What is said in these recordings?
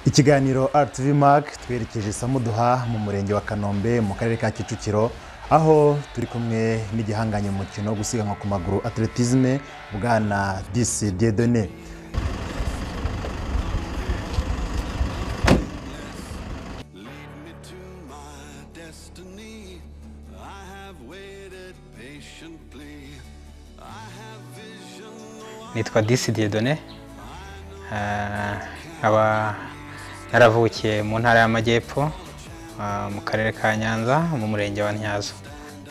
ikiganiro RTV Mark twerekeje samuduha mu murenge wa kanombe mu karere ka kicukiro aho turi kumwe n'igihanganye mu mukino wo gusiganwa ku maguru atletisme bwana disi diedone nitwa disi diedone nkaba naravukiye mu ntara y'amajyepfo ah, mu karere ka nyanza mu murenge wa ntyazo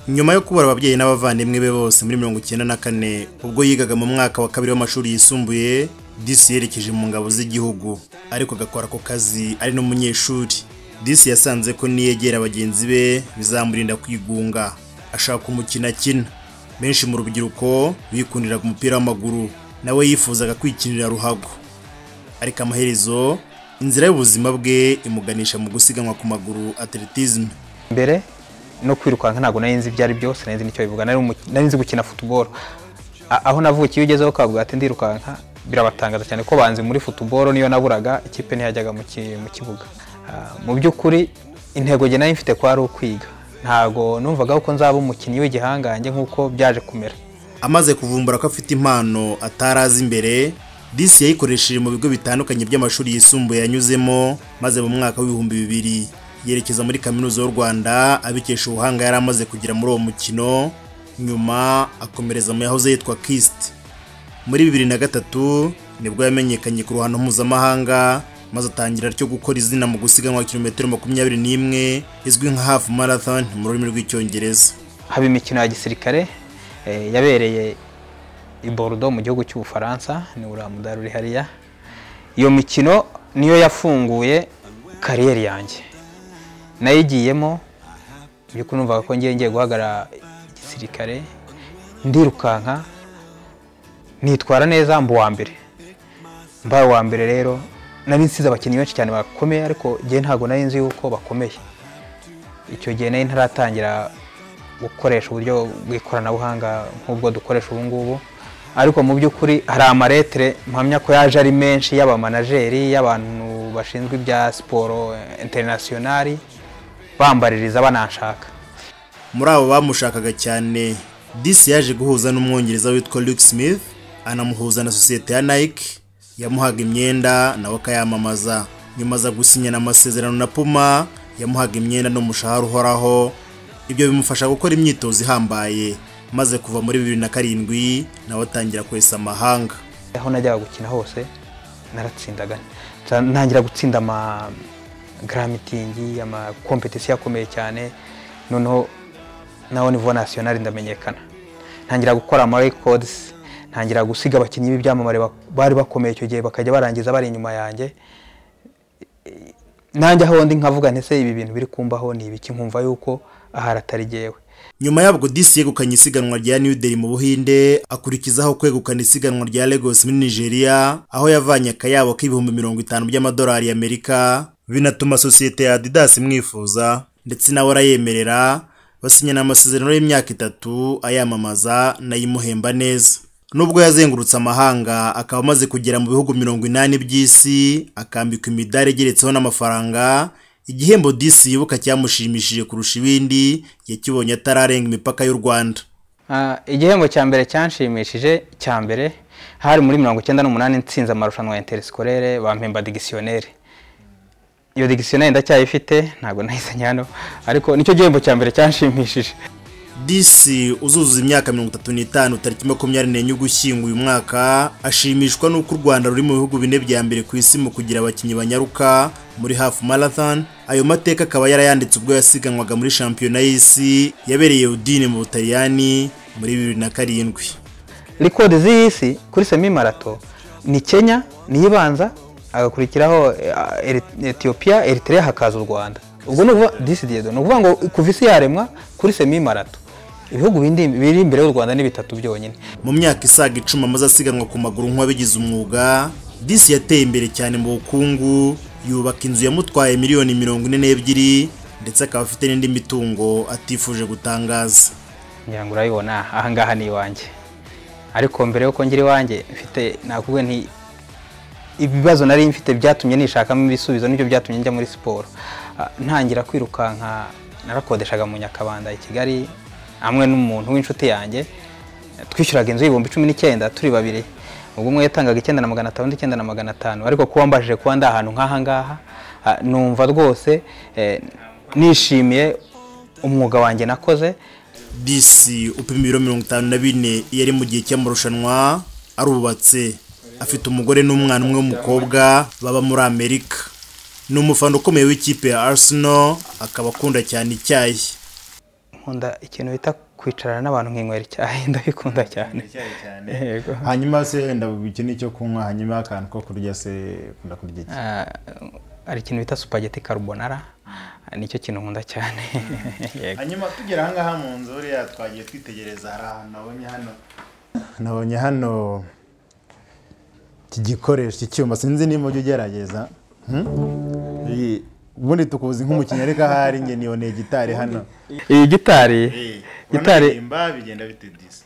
nyuma yo kubura ababyeyi n'abavandimwe be bose muri mirongo icyenda na kane ubwo yigaga mu mwaka wa kabiri w'amashuri yisumbuye disi yerekeje mu ngabo z'igihugu ariko agakora ako kazi ari n'umunyeshuri disi yasanze ko niyegera bagenzi be bizamurinda kwigunga ashaka umukino akina benshi mu rubyiruko bikundiraga umupira w'amaguru nawe yifuzaga kwikinira ruhago ariko amaherezo inzira y'ubuzima bwe imuganisha mu gusiganwa ku maguru atletisme mbere no kwirukanka ntabwo nari nzi ibyo ari byo sinari nzi nicyo bivuga nari umu- nari nzi gukina futuboro aho navukiye iyo ugezeho ukavuga ati ndirukanka birabatangaza cyane ko banzi muri futuboro niyo naburaga ikipe ntiyajyaga mu ki- mu kibuga Ah, mu by'ukuri intego nge nari mfite ko ari ukwiga ntabwo numvaga ko nzaba umukinnyi w'igihangange nk'uko byaje kumera amaze kuvumbura ko afite impano atari azi imbere disi yayikoresheje mu bigo bitandukanye by'amashuri yisumbuye yanyuzemo maze mu mwaka w'ibihumbi bibiri yerekeza muri kaminuza y'u rwanda abikesha ubuhanga yari amaze kugira muri uwo mukino nyuma akomereza mu yahoze yitwa kisiti muri bibiri na gatatu nibwo yamenyekanye ku ruhando mpuzamahanga maze atangira cyo gukora izina mu gusiganwa kilometero makumyabiri n'imwe izwi nka hafu marathon mu rurimi rw'icyongereza haba imikino ya gisirikare eh, yabereye i Bordeaux mu gihugu cy'ubufaransa ni uriya mudari uri hariya iyo mikino niyo yafunguye kariyeri yanjye nayigiyemo by'ukuri numvaga ko ngiye ngiye guhagarara igisirikare ndirukanka nitwara neza mba uwa mbere mbaye uwa mbere rero nari nsize abakinnyi benshi cyane bakomeye ariko njye ntabwo nari nzi yuko bakomeye icyo gihe nari ntaratangira gukoresha uburyo bw'ikoranabuhanga nk'ubwo dukoresha ubu ngubu ariko mu by'ukuri hari amaretere mpamya ko yaje ari menshi y'abamanajeri y'abantu bashinzwe ibya siporo interinasiyonari bambaririza bananshaka muri abo bamushakaga cyane disi yaje guhuza n'umwongereza witwa Luke Smith anamuhuza na sosiyete ya Nike yamuhaga imyenda nawe akayamamaza nyuma aza gusinyana amasezerano na Puma yamuhaga imyenda n'umushahara uhoraho ibyo bimufasha gukora imyitozo ihambaye maze kuva muri bibiri na karindwi nawe atangira kwesa amahanga aho najyaga gukina hose naratsindaga Nza- ntangira gutsinda ama garamitingi amakompetisiyo akomeye cyane noneho nawe nivo nasiyonari ndamenyekana ntangira gukora amarekodisi ntangira gusiga abakinnyi b'ibyamamare ba- bari bakomeye icyo gihe bakajya barangiza bari inyuma yanjye nanjye aho ndi nkavuga nti se ibi bintu biri kumbaho ni ibiki nkumva yuko ahari atari jyewe nyuma yabwo disi yegukanye isiganwa rya new delhi mu buhinde akurikizaho kwegukana isiganwa rya lagos muri nigeria aho yavanye akayabo k'ibihumbi mirongo itanu by'amadolari y'amerika binatuma sosiyete ya adidas imwifuza ndetse nawe arayemerera basinyana amasezerano y'imyaka itatu ayamamaza nayimuhemba neza nubwo yazengurutse amahanga akaba amaze kugera mu bihugu mirongo inani by'isi akambikwa imidari igeretseho n'amafaranga igihembo disi yibuka cyamushimishije kurusha ibindi yakibonye atararenga imipaka y'u rwanda Ah, igihembo cya mbere cyanshimishije cya mbere hari muri mirongo icyenda n'umunani nsinze amarushanwa ya interisikore bampemba digisiyoneri iyo digisiyoneri ndacyayifite ntabwo nayizanye hano ariko nicyo gihembo cya mbere cyanshimishije disi uzuzuza imyaka mirongo itatu n'itanu tariki makumyabiri n'enye ugushyingo uyu mwaka ashimishwa n'uko u rwanda ruri mu bihugu bine bya mbere ku isi mu kugira abakinnyi banyaruka muri hafu marathon ayo mateka akaba yarayanditse ubwo yasiganwaga muri shampiyona y'isi yabereye udine mu butaliyani muri bibiri na karindwi rikodi z'isi kuri semi marato ni kenya niyo ibanza hagakurikiraho eh, Eri- etiyopiya eritereya hakaza u rwanda ubwo ni ukuvuga disidiyedo ni ukuvuga ngo kuva isi yaremwa kuri semi marato ibihugu bindi- biri imbere y'u rwanda ni bitatu byonyine mu myaka isaga icumi amaze asiganwa ku maguru nk'uwabigize umwuga disi yateye imbere cyane mu bukungu yubaka inzu yamutwaye miliyoni mirongo ine n'ebyiri ndetse akaba afite n'indi mitungo atifuje gutangaza ngira ngo urabibona ahangaha ni iwanjye ariko mbere y'uko ngira iwanjye mfite nakubwiye nti ibibazo nari mfite byatumye nishakamo ibisubizo nibyo byatumye njya muri siporo Ah, ntangira kwirukanka narakodeshaga mu nyakabanda i kigali hamwe n'umuntu w'inshuti yanjye twishyuraga inzu y'ibihumbi cumi n'icyenda turi babiri ubwo umwe yatangaga icyenda na magana atanu undi icyenda na magana atanu ariko kuba mbajije kuba ndi ahantu nk'aha ngaha ah, numva rwose eh, nishimiye umwuga wanjye nakoze disi upima ibiro mirongo itanu na bine yari mu gihe cy'amarushanwa arubatse afite umugore n'umwana umwe w'umukobwa baba muri amerika ni umufana ukomeye w'ikipe ya arsenal akaba akunda cyane icyayi nkunda ikintu bita kwicarana n'abantu nkinywera icyayi ndabikunda cyane yego hanyuma se wenda ikintu cyo kunywa hanyuma akantu ko kurya se ukunda kurya iki Ah, hari ikintu bita supageti karubonara nicyo kintu nkunda cyane yego hanyuma tugera ahangaha mu nzu uriya twagiye twitegereza hari ahantu nabonye hano nabonye hano iki gikoresho iki cyuma sinzi niba ujya ugerageza Hmm? Iyi- ubundi tukuzi nk'umukinnyi ariko ahari njye niboneye gitari hano iyi gitari gitari bigenda bite disi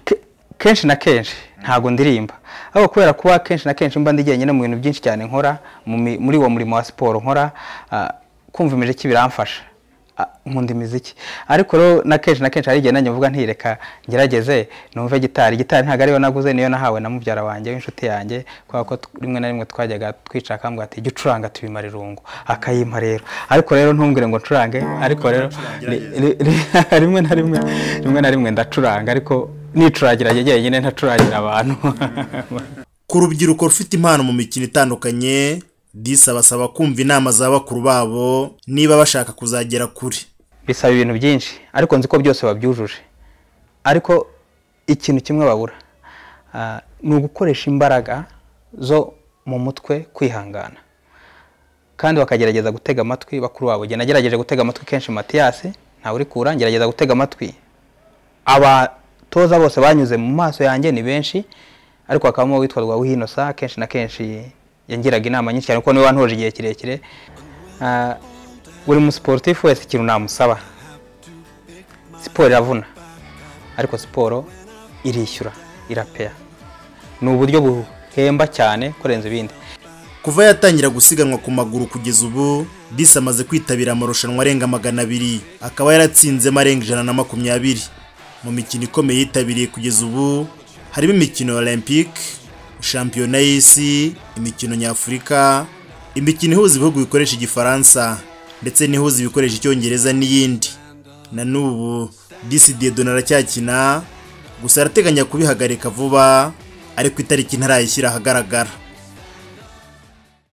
ke- kenshi na kenshi ntabwo ndirimba ariko kubera kuba kenshi na kenshi mba ndi jyenyine mu bintu byinshi cyane nkora mu mi- muri uwo murimo wa siporo nkora ah, kumva imiziki biramfasha Ah, nkunda imiziki ariko rero na kenshi na kenshi hari igihe nanjye mvuga ntireka ngerageze numve gitari gitari ntabwo ariyo naguze niyo nahawe na mubyara wanjye w'inshuti yanjye kubera ko tu- rimwe na rimwe twajyaga twicara akambwira ati jya ucuranga tubimara irungu akayimpa rero ariko rero ntumbwire ngo ncurange ariko rero ni- ri- ri- rimwe na rimwe rimwe na rimwe ndacuranga ariko nicurangira njye jyenyine ntacurangira abantu ku rubyiruko rufite impano mu mikino itandukanye disi abasaba kumva inama za bakuru babo niba bashaka kuzagera kure bisaba ibintu byinshi ariko nzi ko byose babyujuje ariko ikintu kimwe babura Ah, ni ugukoresha imbaraga zo mu mutwe kwihangana kandi bakagerageza gutega amatwi bakuru babo jye nagerageje gutega amatwi kenshi matiyasi ntawe uri kura ngerageza gutega amatwi abatoza bose banyuze mu maso yanjye ni benshi ariko hakabamo uwitwa Rwawihinosa kenshi na kenshi yangiraga inama nyinshi cyane kuko niwe wantoje igihe kirekire Ah, buri musiporutifu wese ikintu namusaba siporo iravuna ariko siporo irishyura irapeya ni uburyo buhemba cyane kurenza ibindi kuva yatangira gusiganwa ku maguru kugeza ubu disi amaze kwitabira amarushanwa arenga magana abiri akaba yaratsinzemo arenga ijana na makumyabiri mu mikino ikomeye yitabiriye kugeza ubu harimo imikino ya olympique shampiyona y'isi imikino nyafurika imikino ihuza ibihugu bikoresha igifaransa ndetse n'ihuza ibikoresha icyongereza n'iyindi na n'ubu disi diedon aracyakina gusa arateganya kubihagarika vuba ariko itariki ntarayishyira ahagaragara